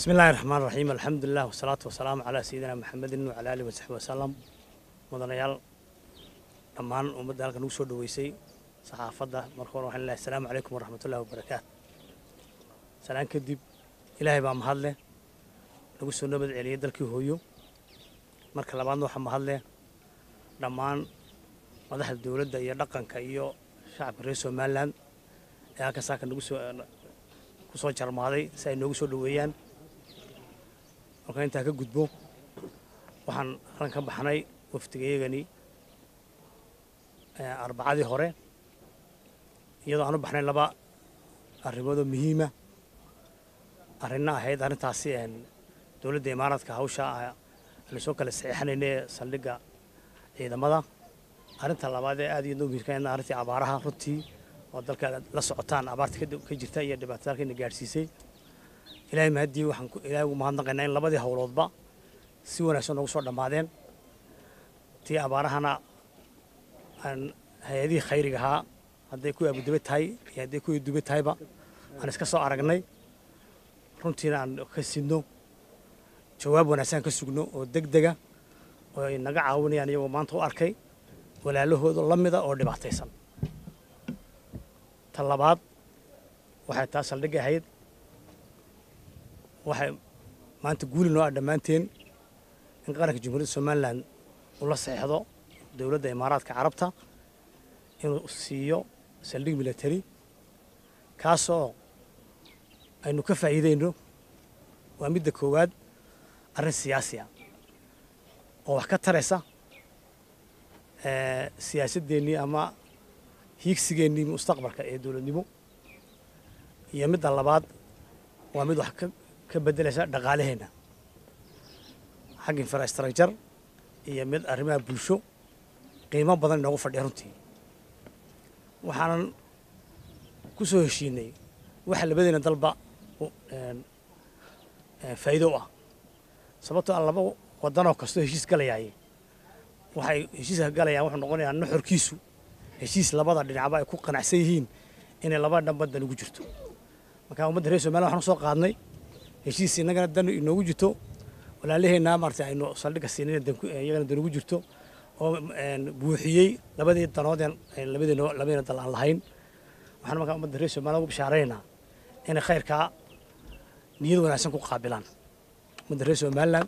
bismi illaahi raxmaan raxiim alxamdulilah wasalaatu wasalaamu calaa sayidina maxamedin wacala aalihi wasaxbi wasalam mudanayaal dhammaan ummadda halka nagu soo dhoweysay saxaafadda marka hore waxaan leehay asalaamu calaykum waraxmatullahi wabarakaatu salaan kadib ilaahay baa mahadleh nagu soo nabad celiyey dalkii hooyo marka labaadna waxaa mahadleh dhammaan madaxda dowladda iyo dhaqanka iyo shacabka reer somalilan ee halkan saaka nagu soo ku soo jarmaaday si ay noogu soo dhoweeyaan markaan intaa ka gudbo waxaan halkan ka baxnay wafdigayagani arbacadii hore iyadoo aan u baxnay laba arrimoodoo muhiima arrinna ahayd arrintaasi dowladda imaaraadka hawsha aynu soo kala saxiixanayna ee saldhigga ciidamada arrinta labaad ee aad iyo muhiimka arrintii abaaraha runtii oo dalka la socotaan abaarta ka jirta iyo dhibaatada halkayna gaadhsiisay ilaahay mahaddii waxaan ilaahay ugu mahadnaqaynaa in labadii howloodba si wanaagsan noogu soo dhammaadeen tii abaarahana aan hay-adihii khayriga ahaa hadday kuwii abudube tahay iyo hadday kuwii dube tahayba aan iska soo aragnay runtiina aan ka sidno jawaab wanaagsan ka sugno oo deg dega oo ay naga caawinayaan iyagoo maanta u arkay walaalahooda la mida oo dhibaataysan ta labaad waxay taa saldhigga ahayd waxay maanta guuli noo ah dhammaanteen in qaranka jamhuuriyadda somalilan uu la saxeixdo dowladda imaaraadka carabta inuu siiyo saldhig military kaasoo aynu ka faa'iidayno waa midda koowaad arrin siyaasiya oo wax ka taraysa siyaasaddeennii ama hiigsigeennii mustaqbalka ee dowladnimo iyo midda labaad waa mid wax ka beddelaysa dhaqaalaheenna xagga infrastructure iyo mid arrimaha bulsho qiimo badan inoogu fadhiya runtii waxaanan ku soo heshiinay waxa labadeena dalba faa'iido u ah sababtoo aan laba waddanoo kastoo heshiis galayaay waxay heshiiska galayaan wuxuu noqonayaa nuxurkiisu heshiis labada dhinacba ay ku qanacsan yihiin inay labada dhanba dan ugu jirto marka ummadda reer somaliya waxaan usoo qaadnay heshiis innagana dan inoogu jirto walaalaheenna maarata aynu saldhigga siinayna iyagana dan ugu jirto oo buuxiyey labadii danoodeen labadiina labadiina dal aan lahayn waxaan markaa ummadda reer somaliya ugu bishaaraynaynaa inay khayrkaa niyad wanaagsan ku qaabilaan ummadda reer somaliland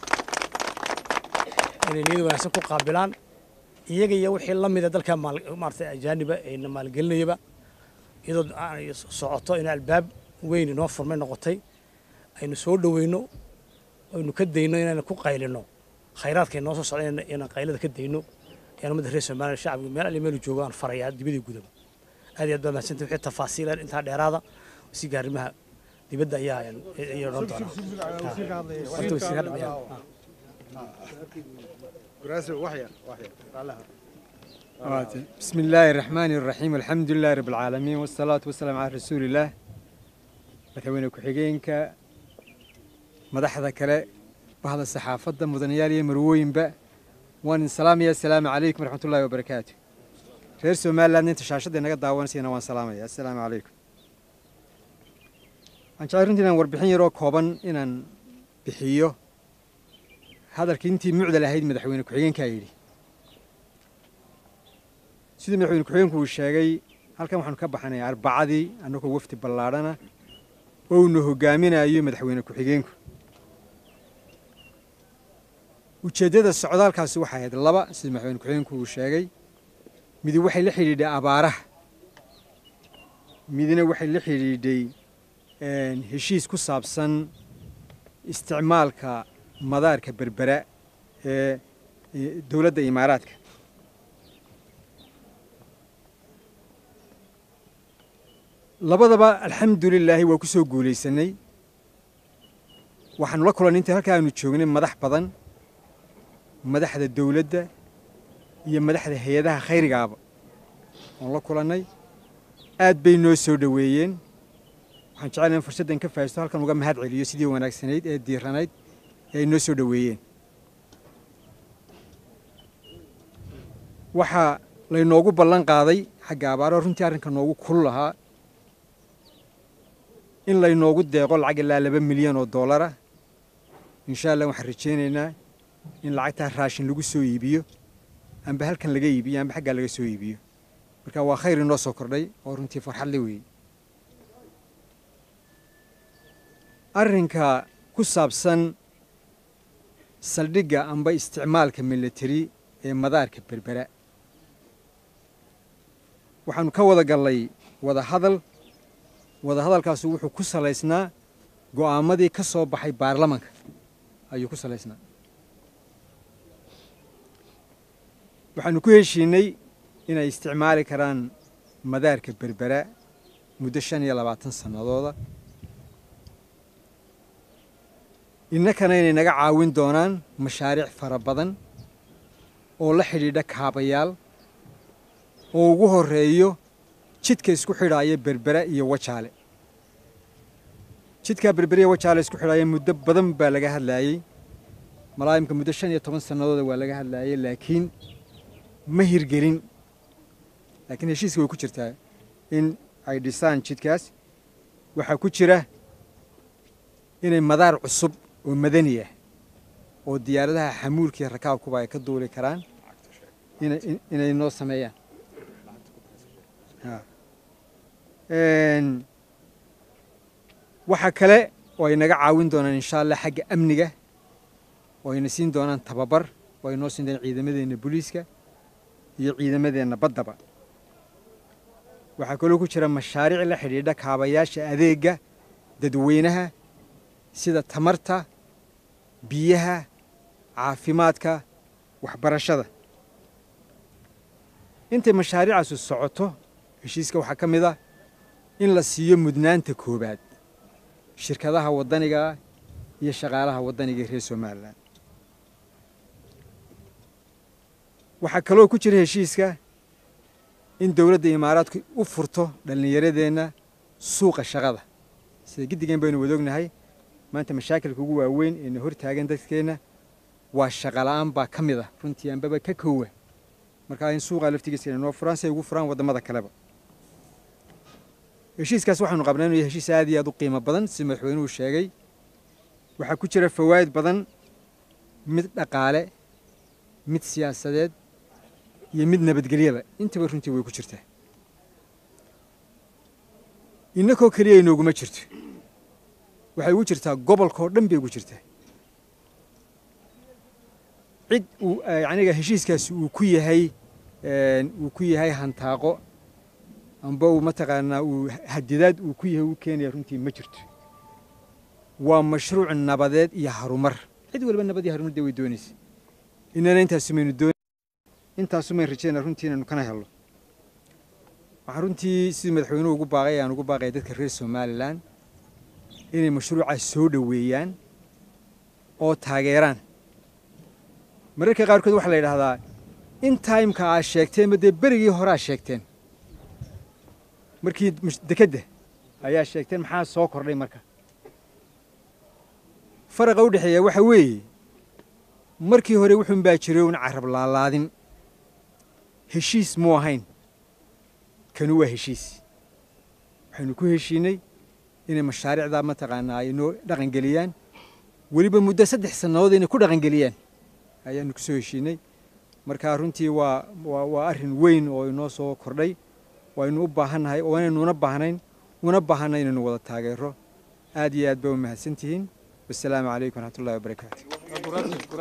inay niyad wanaagsan ku qaabilaan iyaga iyo wixii la mida dalka maarata ajaaniba ayna maalgelinayaba iyadoo ay socoto in albaab weyn inoo furmay noqotay aynu soo dhoweyno aynu ka dayno inayna ku qaylino khayraadka inoo soo socda inaan qaylada ka dayno ayaan ummadda reer somaliya shacbiga meel ali meelu joogo aan farayaa dibadii gudaba aad iyo aad baa mahadsantay wixii tafaasiil intaa dheeraada wasiga arrimaha dibadda ayaa ayaa odhan doonaa بسم الله الرحمن الرحيم الحمد لله رب العالمين والصلاة والسلام على رسول الله مدحوينه ku-xigeenka madaxda kale bahda saxaafadda mudanayaal iyo marwooyinba waan idin salaamaya assalaamu calaykum waraxmat ullahi wabarakaatu reer somaliland inta shaashadda inaga daawanaysayna waan salaamaya assalaamu calaykum waxaan jeclay runtii inaan warbixin yaroo kooban inaan bixiyo hadalkii intii mucdal ahayd madaxweyne ku-xigeenkaa yidhi sidii madaxweyne ku-xigeenku uu sheegay halkan waxaanu ka baxnay arbacadii annagoo wafdi ballaadhana oo uuna hogaaminayo madaxweyne ku-xigeenku ujeeddada socdaalkaasi waxay ahayd laba sidii madaxweyne ku-xigeenku uu sheegay midi waxay la xidhiidhay abaaraha midina waxay la xidhiidhay heshiis ku saabsan isticmaalka madaarka berbera ee dowladda imaaraadka labadaba alxamdu lilaahi waa ku soo guulaysanay waxaanu la kulannay intii halkaa aanu joognay madax badan madaxda dowladda iyo madaxda hay-adaha khayrigaaba oon la kulannay aad bay noo soo dhoweeyeen waxaan jeclay in fursaddan ka faa'isto halkan uga mahad celiyo sidii wanaagsanayd ee diiranayd ee ay noo soo dhoweeyeen waxaa laynoogu ballan qaaday xagga abaaro runtii arrinka noogu kul lahaa in laynoogu deeqo lacag ilaa laba milyan oo dollara insha allah waxaan rajaynaynaa in lacagtaa raashin lagu soo iibiyo amba halkan laga iibiyo amba xaggaa laga soo iibiyo marka waa khayr inoo soo kordhay oo runtii farxadle weeye arrinka ku saabsan saldhigga amba isticmaalka military ee madaarka berbera waxaanu ka wada gallay wada hadal wada hadalkaasu wuxuu ku salaysnaa go'aamadii ka soo baxay baarlamanka ayuu ku salaysnaa waxaanu ku heshiinay inay isticmaali karaan madaarka berbera muddo shan iyo labaatan sannadooda innakana inay naga caawin doonaan mashaariic fara badan oo la xidhiidha kaabayaal oo ugu horreeyo jidka isku xidhaaya berbera iyo wajaale jidkaa berbera iyo wajaale isku xidhaaya muddo badan baa laga hadlaayey malaayimka muddo shan iyo toban sannadooda waa laga hadlaayey laakiin ma hirgelin laakiin heshiiska way ku jirtaa in ay dhisaan jidkaas waxaa ku jira inay madaar cusub oo madani ah oo diyaaradaha xamuulka iyo rakaabkuba ay ka duuli karaan inay noo sameeyaan waxaa kale oo ay naga caawin doonaan insha allah xagga amniga oo ayna siin doonaan tababar oo ay noo siin doonaan ciidamadeenna booliiska iyo ciidamadeenna baddaba waxaa kaloo ku jira mashaariic la xidhiidha kaabayaasha adeegga dadweynaha sida tamarta biyaha caafimaadka waxbarashada intay mashaariicaasu socoto heshiiska waxaa ka mid ah in la siiyo mudnaanta koowaad shirkadaha waddanigaa iyo shaqaalaha waddaniga ee reer somalilan waxaa kaloo ku jira heshiiska in dowladda imaaraadku u furto dhallinyaradeenna suuqa shaqada sida giddigeen baynu wadoognahay maanta mashaakilka ugu waaweyn eena hor taagan dadkeenna waa shaqala'aan baa ka mid ah runtii anbaba ka koowa markaa in suuqaa laftigiisa inay noo furaan si ay ugu furaan waddamada kaleba heshiiskaas waxaanu qabnaa inuu yahay heshiis aad iyo aad u qiimo badan sida madaxweynuhu sheegay waxaa ku jira fawaa'id badan mid dhaqaale mid siyaasadeed iyo mid nabadgelyaba intaba runtii way ku jirtaa innakoo keliya inooguma jirto waxay ugu jirtaa gobolkaoo dhan bay ugu jirtaa cid uu yaniga heshiiskaasi uu ku yahay uu ku yahay hantaaqo amba uu mataqaanaa uu hadidaad uu ku yahay uu keenaya runtii ma jirto waa mashruuc nabadeed iyo harumar cid waliba nabad iyo harumar dee way doonaysa inana intaasumaynu doon intaasumayn rajayna runtii inaynu kana helno waxaan runtii sidii madaxweynuhu ugu baaqay ayaan ugu baaqaya dadka reer somalilan inay mashruucaas soo dhoweeyaan oo taageeraan mararka qaarkood waxaa la yidhahdaa in taimka aad sheegteen ma dee berigii hore aad sheegteen markii dekedda ayaa sheegteen maxaa soo kordhay marka faraqa u dhexeeya waxa weeye markii hore wuxuun baa jiray un carab laalaadin heshiis muu ahayn kanu waa heshiis waxaynu ku heshiinay inay mashaariicdaa mataqaanaa ay noo dhaqangeliyaan weliba muddo saddex sannadood inay ku dhaqangeliyaan ayaanu ku soo heshiinay markaa runtii waa waa waa arrin weyn oo inoo soo kordhay waynu u baahannahay oo inaynuna baahnayn una baahanay inaynu wada taageero aad iyo aad ba u mahadsan tihiin wasalaamu calaykum waraxmat ullahi wabarakaatu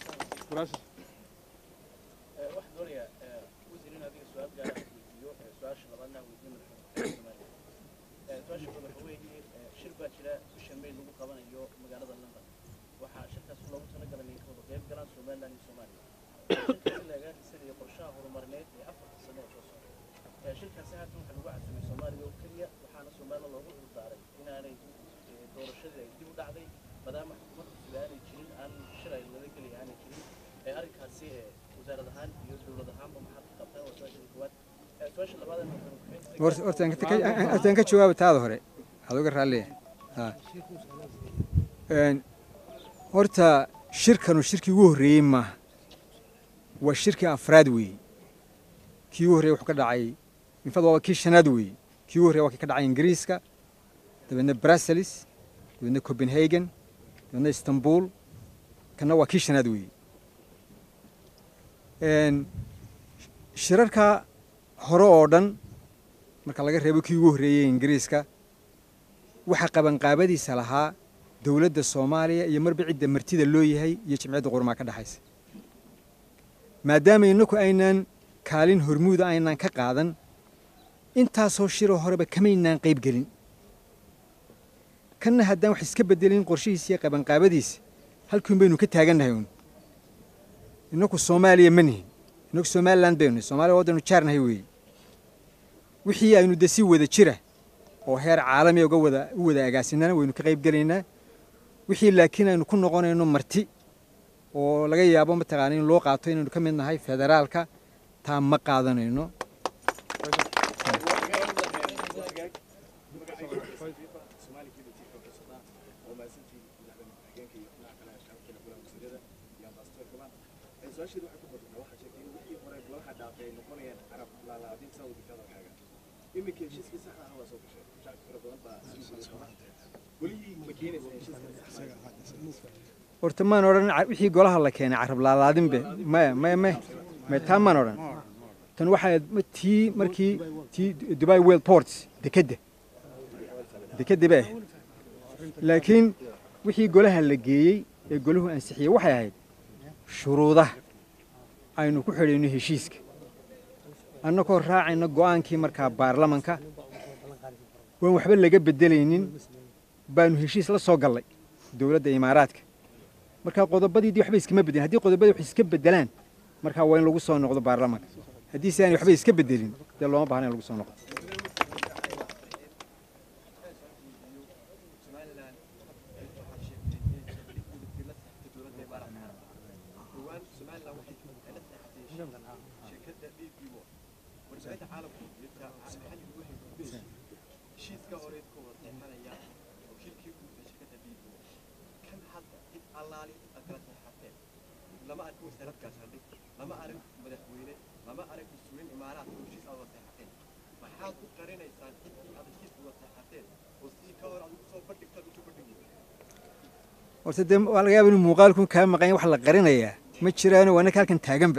hortaan ka jawaaba taada hore waxaad uga raalliya horta shirkanu shirkii ugu horreeyey maaha waa shirkii afraad weeye kii ugu horreyey wuxuu ka dhacay infad waaba kii shanaad weeye kii ugu horrey waa kii ka dhacay ingiriiska dabeedna brussels dabeedna copenhagen dabeedna istanbul kanna waa kii shanaad weeye shirarka hore oo dhan marka laga reebo kii ugu horreeyey ingiriiska waxaa qabanqaabadiisa lahaa dowladda soomaaliya iyo marba cidda martida loo yahay iyo jimciyadda qurmaa ka dhexaysa maadaama innaku aynaan kaalin hormuuda aynaan ka qaadan intaasoo shiroo horeba kamaynaan qayb gelin kanna haddaan wax iska beddelin qorshihiisa iyo qabanqaabadiisa halkiun baynu ka taagannahay uun innaku soomaaliya ma nihin innaku somalilan baynu nihin soomaliya waddanu jaarnahay weeye wixii aynu de si wada jira oo heer caalamiya uga wada u wada agaasinana waynu ka qayb gelaynaa wixii laakiin aynu ku noqonayno marti oo laga yaabo mataqaana in loo qaato inaynu ka mid nahay federaalka taa ma qaadanayno horta maan odhan wixii golaha la keenay carab laalaadinbe maya maya maya maya taa maan odhan tan waxaa tii markii tii dubai world ports dekedda dekedda bay ahayd laakiin wixii golaha la geeyey ee golahu ansixiyey waxay ahayd shuruudaha aynu ku xidhayno heshiiska annagoo raacayna go'aankii markaa baarlamanka waan waxba laga beddelaynin baanu heshiis la soo gallay dowladda imaaraadka markaa qodobadiidii waxba iskama beddelin haddii qodobadii wax iska beddelaan markaa waa in lagu soo noqdo baarlamanka haddii si aanay waxba iska beddelin dee looma baahna in lagu soo noqdo horta dee waa laga yaaba inuu muuqaalkun kaa maqan wax la qarinayaa ma jiraano waa naka halkan taaganba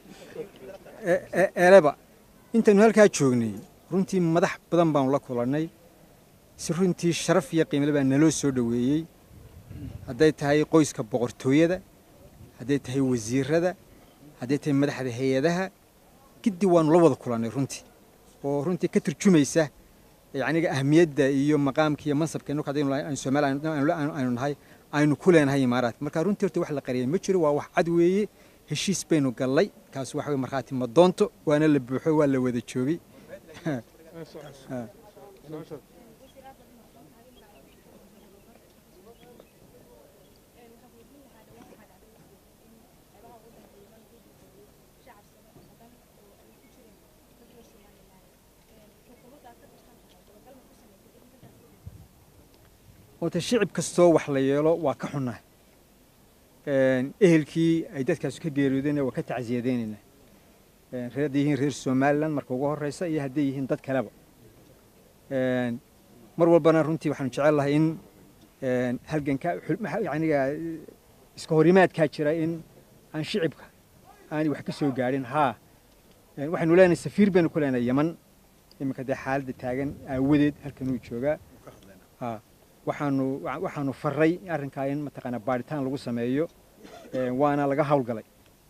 eleba intaynu halkaa joognay runtii madax badan baanu la kulannay si runtii sharaf iyo qiimle baa naloo soo dhoweeyey hadday tahay qoyska boqortooyada hadday tahay wasiirada hadday tahay madaxda hay-adaha giddi waanu la wada kulannay runtii oo runtii ka turjumaysa yacniga ahmiyadda iyo maqaamka iyo mansabka innaku haddaynu soomaaliya aynu nahay aynu ku leenahay imaaraadka marka runtii horta wax la qariyay ma jiro waa wax cad weeye heshiis baynu gallay kaas waxa weye markhaati ma doonto waana la buuxo waa la wada joogay horta shicib kastoo wax la yeelo waa ka xunnaa ehelkii ay dadkaas ka geeriyoodeen waa ka tacsiyadeynaynaa hadday yihiin reer somalilan marka ugu horreysa iyo hadday yihiin dad kaleba mar walbana runtii waxaanu jecel lahay in halganka yaniga iska horimaadkaa jira in aan shicibka aanay wax ka soo gaadhin haa waxaynu leenahay safiir baynu ku leenahay yaman iminka dee xaaladda taagan aawadeed halkanuu joogaa waxaanu waxaanu faray arrinkaa in mataqaanaa baadhitaan lagu sameeyo waana laga hawlgalay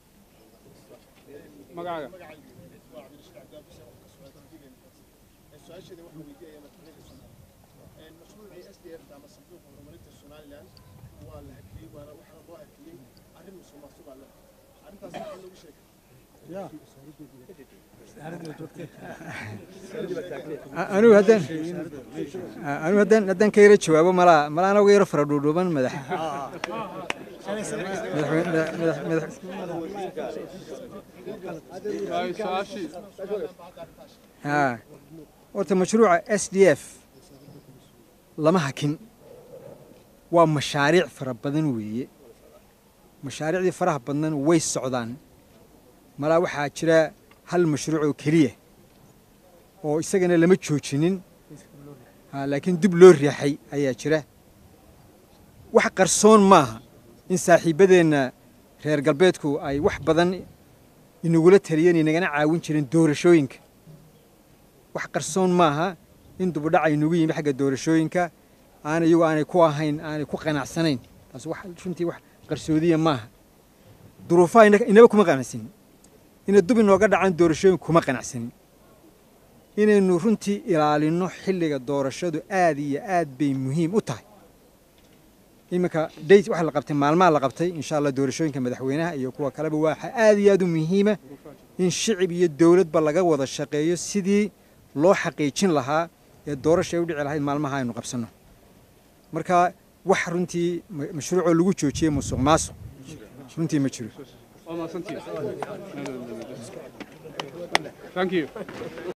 anigu haddaan anigu haddaan haddaan ka yaro jawaabo malaa malaa anagu yaro fara dhuudhuuban madax haa horta mashruuca s d f lama hakin waa mashaariic fara badan weeye mashaariicdii faraha badnan way socdaan malaa waxaa jira hal mashruuc oo keliya oo isagana lama joojinin Ha, laakiin dib loo riixay ayaa jira wax qarsoon maaha in saaxiibbadeenna reer galbeedku ay wax badan inagula taliyeen inagana caawin jireen doorashooyinka wax qarsoon maaha in dubudhac aynagu yimi xagga doorashooyinka aan iyagu aanay ku ahayn aanay ku qanacsanayn taas wax runtii wax qarsoodiya maaha duruufaha ina- inaba kuma qanacsanin inay dub inooga dhacaan doorashooyinka kuma qanacsanin inaynu runtii ilaalinno xilliga doorashadu aad iyo aad bay muhiim u tahay iminka date waxa la qabtay maalmaha la qabtay insha allah doorashooyinka madaxweynaha iyo kuwa kaleba waxa aad iyo aad u muhiima in shicib iyo dowladba laga wada shaqeeyo sidii loo xaqiijin lahaa ee doorasha ay u dhici lahayd maalmaha aynu qabsanno marka wax runtii ma- mashruucoo lagu joojiyey musuq maasuq runtii ma jiro Thank you.